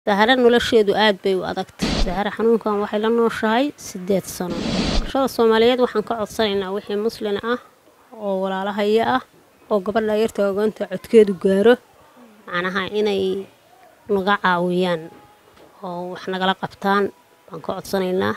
sahare nolosheedu aad bay u adagtay sahare xanuunkan waxay la nooshahay sideed sano bulshada soomaaliyeed waxaan ka codsanaynaa wixii muslin ah oo walaalahaya ah oo gabadha yarta ogoonta codkeedu gaaro macnaha inay naga caawiyaan oo wax nagala qabtaan baan ka codsanaynaa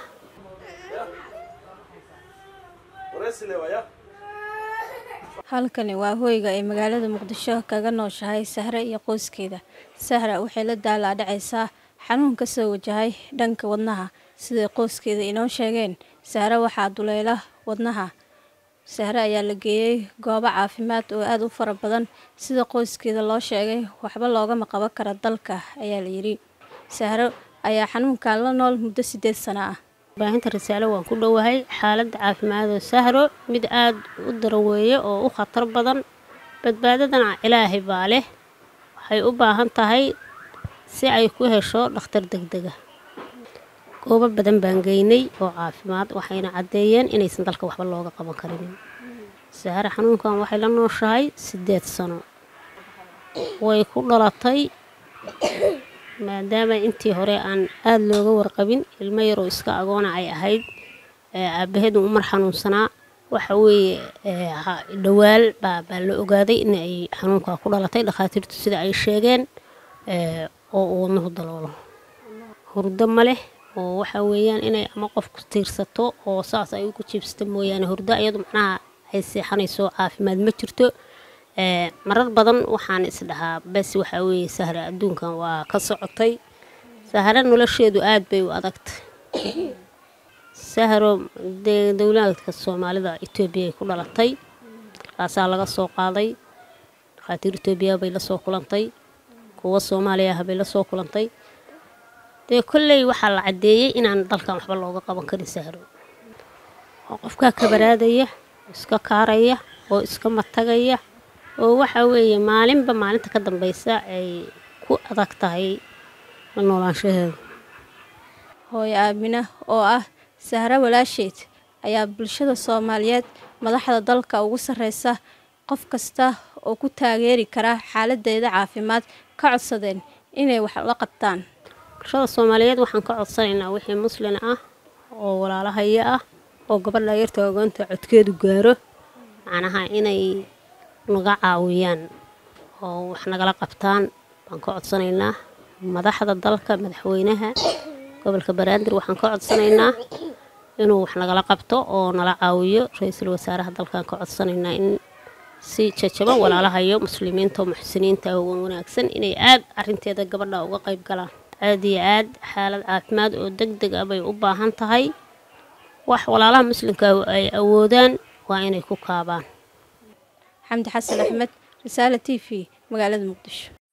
halkani waa hoyga ay magaalada muqdisho kaga nooshahay sahre iyo qoyskeeda sahra waxay la daalaadhacaysaa xanuun ka soo wajahay dhanka wadnaha siday qoyskeeda inoo sheegeen sahre waxaa duleela wadnaha sahre ayaa la geeyey goobo caafimaad oo aada u fara badan sida qoyskeeda loo sheegay waxba loogama qaban kara dalka ayaa la yidhi sahro ayaa xanuunkan la nool muddo sideed sano ah baahinta risaalo waan ku dhowahay xaaladda caafimaadoo sahro mid aada u daran weeye oo u khatar badan badbaadadana ilaahay baa leh waxay u baahan tahay si ay ku hesho dhakhtar degdega goobo badan baan geynay oo caafimaad waxayna caddeeyeen inaysan dalka waxba looga qaban karin sahare xanuunkan waxay la nooshahay sideed sano way ku dhalatay maadaama intii hore aan aada looga warqabin ilmo yaroo iska agoona ay ahayd aabaheedu umar xanuunsanaa waxa weeye dhawaal baa baa la ogaaday in ay xanuunkaa ku dhalatay dhakhaatiirtu sida ay sheegeen oo uu wadnuhu daloolo hurdo ma leh oo waxa weeyaan inay ama qofku tiirsato oo saas ay ugu jiibsato mooyaane hurdo iyadu macnaha ay seexanayso caafimaad ma jirto marar badan waxaan isdhahaa bes waxaa weeye sahre adduunkan waa ka socotay sahre nolosheedu aada bay u adagtay sahro dee dowlaadka soomaalida etoobiyay ku dhalatay halkaasaa laga soo qaaday dhakhaatiir etoobiya bay lasoo kulantay kuwa soomaaliya ah bay lasoo kulantay dee kolley waxaa la caddeeyey inaan dalkan waxba looga qaban karin sahro oo qofkaa kabaraadaya oo iska kaaraya oo iska matagaya oo waxaa weeye maalinba maalinta ka dambeysa ay ku adag tahay la noolaanshaheeda hooyo aamina oo ah sahre walaasheed ayaa bulshada soomaaliyeed madaxda dalka ugu sarreysa qof kasta oo ku taageeri kara xaaladeeda caafimaad ka codsadeen inay wax la qabtaan bulshada soomaaliyeed waxaan ka codsanaynaa wixii muslin ah oo walaalahaya ah oo gabadha yarta ogoonta codkeedu gaaro macnaha inay naga caawiyaan oo wax nagala qabtaan baan ka codsanaynaa madaxda dalka madaxweynaha gobolka banaadir waxaan ka codsanaynaa inuu wax nagala qabto oo nala caawiyo ra-iisul wasaaraha dalkaan ka codsanaynaa in si jajaban walaalahayo muslimiinta oo muxsiniinta uga wanaagsan inay aada arinteeda gabadha uga qayb galaan aada iyo aad xaalad caafimaad oo deg deg ah bay u baahan tahay wax walaalaha muslimka ay awoodaan waa inay ku kaabaan xamdi xasan axmed risaale t v magaalada muqdisho